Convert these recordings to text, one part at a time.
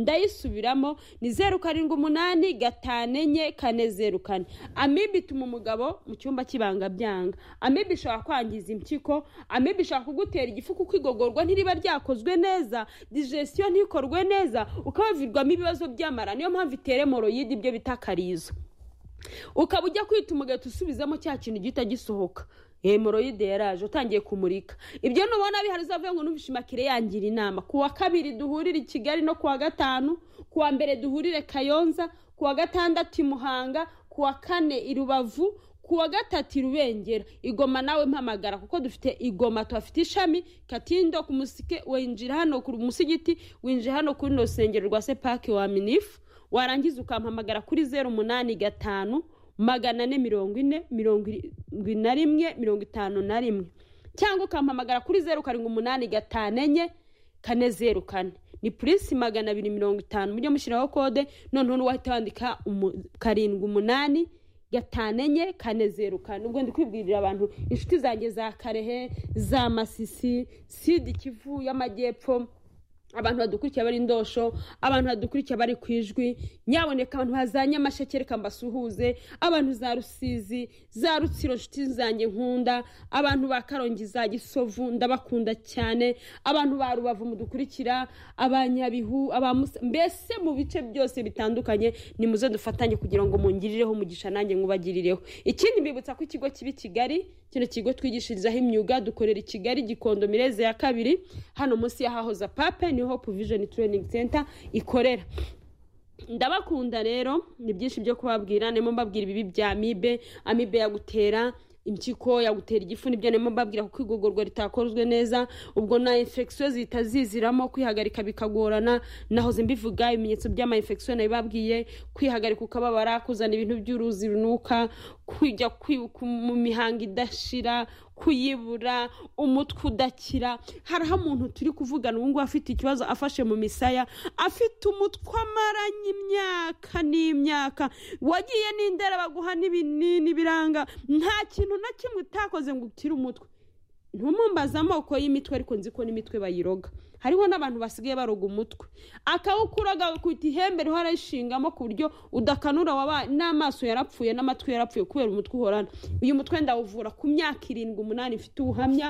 ndayisubiramo ni zeru karindwi umunani gatanu enye kane zeru kane amibe ituma umugabo mu cyumba cy'ibanga byanga amibe ishobora kwangiza impyiko amibe ishobora kugutera igifu kuko igogorwa ntiriba ryakozwe neza digestion ntikorwe neza ukabavirwamo ibibazo by'amara niyo mpamvu itere moroyide ibyo bita karizo ukaba ujya kwita umugati usubizamo cya kintu gihita gisohoka hemoroyide yaraje utangiye kumurika ibyo nubona bihari uzavuye ngo numvishe imakire yangira inama ku wa kabiri duhurire i kigali no ku wa gatanu ku wa mbere duhurire kayonza ku wa gatandatu i muhanga ku wa kane i rubavu ku wa gatatu i rubengera igoma nawe mpamagara kuko dufite igoma tuhafite ishami katindo ku musike winjira hano ku musigiti winjira hano kuri rusengero rwa sepake wa minifu warangiza ukampamagara kuri zeru umunani gatanu magana ane mirongo ine mirongo irindwi na rimwe mirongo itanu na rimwe cyangwa ukampamagara kuri zeru karindwi umunani gatanu enye kane zeru kane ni purinsi magana abiri mirongo itanu mujye mushyiraho kode noneho n'uwahita wandika karindwi umunani gatanu enye kane zeru kane ubwo ndi kwibwirira abantu inshuti zanjye za karehe za masisi sida ikivu y'amajyepfo abantu badukurikiye bari indosho abantu badukurikiye bari ku ijwi nyaboneka abantu ba nyamasheke reka mbasuhuze abantu za rusizi za rutsiro inshuti zanjye nkunda abantu ba karongi za gisovu ndabakunda cyane abantu ba rubavu mudukurikira abanyabihu mbese mu bice byose bitandukanye ni muze dufatanye kugira ngo mungirireho umugisha nanjye mwubagirireho ikindi mbibutsa ko ikigo kibi kigali kino kigo twigishirizaho imyuga dukorera i kigali gikondo mireze ya kabiri hano munsi y'ahahoza pape ni hope vision training center ikorera ndabakunda rero ni byinshi byo kubabwira ndimo mbabwira ibibi bya amibe amibe yagutera impyiko yagutera igifu nibyo ndimo mbabwira kuko igogorwa ritakozwe neza ubwo na infection zihita ziziramo kwihagarika bikagorana nahoze mbivuga ibimenyetso by'ama infection nabibabwiye kwihagarika ukababara kuzana ibintu by'uruzi runuka kujya mu mihango idashira kuyibura umutwe udakira hariho umuntu turi kuvugana ubu ngubu afite ikibazo afashe mu misaya afite umutwe amaranye imyaka n'imyaka wagiye n'indera baguha n'ibinini biranga nta kintu na kimwe utakoze ngo ukire umutwe ntumumbaze amoko y'imitwe ariko nzi ko n'imitwe bayiroga hariho n'abantu basigaye baroga umutwe akawukuroga bakita ihembe riho arayishingamo ku buryo udakanura wabaye n'amaso yarapfuye n'amatwi yarapfuye kubera umutwe uhorana uyu mutwe ndawuvura ku myaka irindwi umunani mfite ubuhamya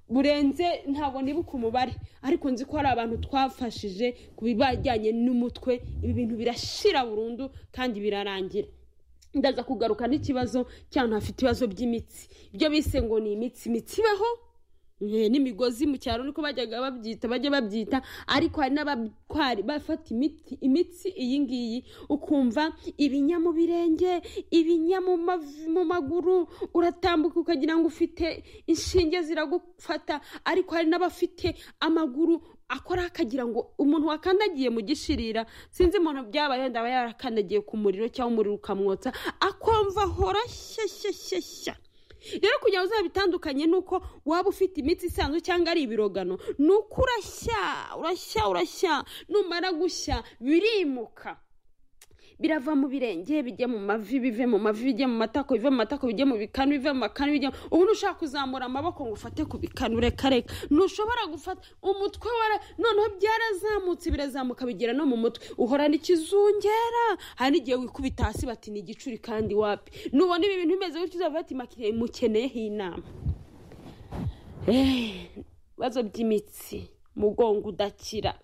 burenze ntabwo nibuka umubare ariko nzi ko hari abantu twafashije ku bijyanye n'umutwe ibi bintu birashira burundu kandi birarangira ndaza kugaruka n'ikibazo cyangwa hafite ibibazo by'imitsi ibyo bise ngo ni imitsi imitsi ibaho n'imigozi mu cyaro niko bajyaga babyita bajya babyita ariko hari n'abatwari bafata imiti imitsi iyi ngiyi ukumva ibinya mu birenge ibinya mu maguru uratambuka ukagira ngo ufite inshinge ziragufata ariko hari n'abafite amaguru akora akagira ngo umuntu wakandagiye mu gishirira sinzi umuntu byabaye ndaba yarakandagiye ku muriro cyangwa umuriro ukamwotsa akumva ahora shyashyashyashya rero kugira ngo uzabitandukanye ni uko waba ufite imitsi isanzwe cyangwa ari ibirogano ni uko urashya urashya urashya numara gushya birimuka birava mu birenge bijya mu mavi bive mu mavi bijya mu matako bive mu matako bijya mu bikanu bive mu makanu bijya ubu ntushobora kuzamura amaboko ngo ufate ku bikanu reka reka ntushobora gufata umutwe wara noneho byarazamutse birazamuka bigera no mu mutwe uhorana ikizungera hari n'igihe wikubita hasi bati ni igicuri kandi wapi nubona ibi bintu bimeze gutyo uzafata imakire imukeneyeho inama ibibazo by'imitsi mugongo udakira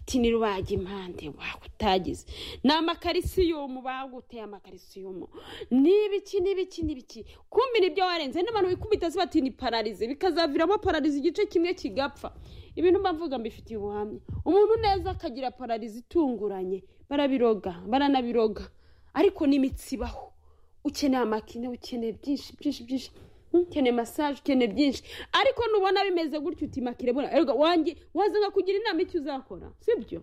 ati ntirubaga impande utagize ni amakarisiyumu baguteye amakarisiyumu n'ibiki n'ibiki n'ibiki kumira ibyo warenze n'abantu bikubita zibati ni pararize bikazaviramo pararize igice kimwe kigapfa ibintu mbavuga mbifitiye ubuhamya umuntu neza akagira pararize itunguranye barabiroga baranabiroga ariko n'imitsi ibaho ukeneye amakine ukeneye byinshi byinshi byinshi ukeneye masaje ukeneye byinshi ariko nubona bimeze gutyo utimakire bona wanjye wazana kugira inama icyo uzakora sibyo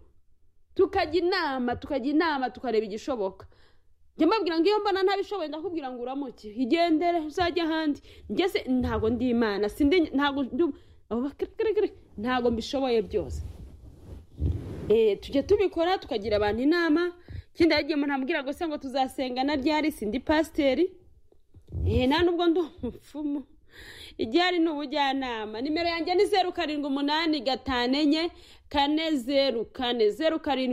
tukajya inama tukajya inama tukareba igishoboka njya mbabwira ngo iyo mbona ntabishoboye ndakubwira ngo uramuke igendere uzajye ahandi ngeze ntabwo ndi imana sindi ntabwo ntabwo mbishoboye byose tujya tubikora tukagira abantu inama ikindi yagiye umuntu ambwira ngo se ngo tuzasengana ryari sindi pasiteri nta nubwo ndi umupfumu igihari ni ubujyanama nimero yanjye ni zeru karindwi umunani gatanu enye kane zeru kane zeru karindwi